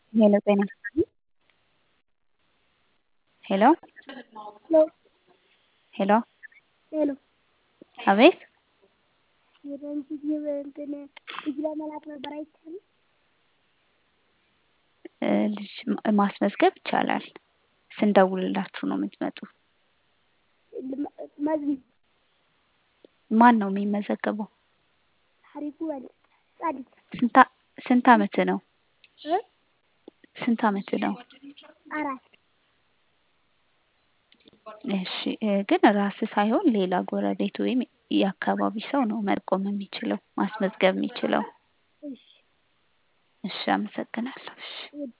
ሄሎ ጤና ሄሎ ሄሎ ሄሎ ሄሎ አቤት የረንጅት እንትን ልጅ ለመላክ ነበር አይቻልም? እ ልጅ ማ- ማስመዝገብ ይቻላል። ስንደውልላችሁ ነው የምትመጡ። ልመ- መዝጊ ማን ነው የሚመዘገበው? ሀሪፉ በል ጻድቅ ስንት አ- ስንት አመት ነው? እ ስንት አመት ነው? አራት እሺ እ ግን ራስ ሳይሆን ሌላ ጎረቤት ወይም የአካባቢ ሰው ነው መጠቆም የሚችለው ማስመዝገብ የሚችለው። እሺ እሺ አመሰግናለሁ። እሺ ውድ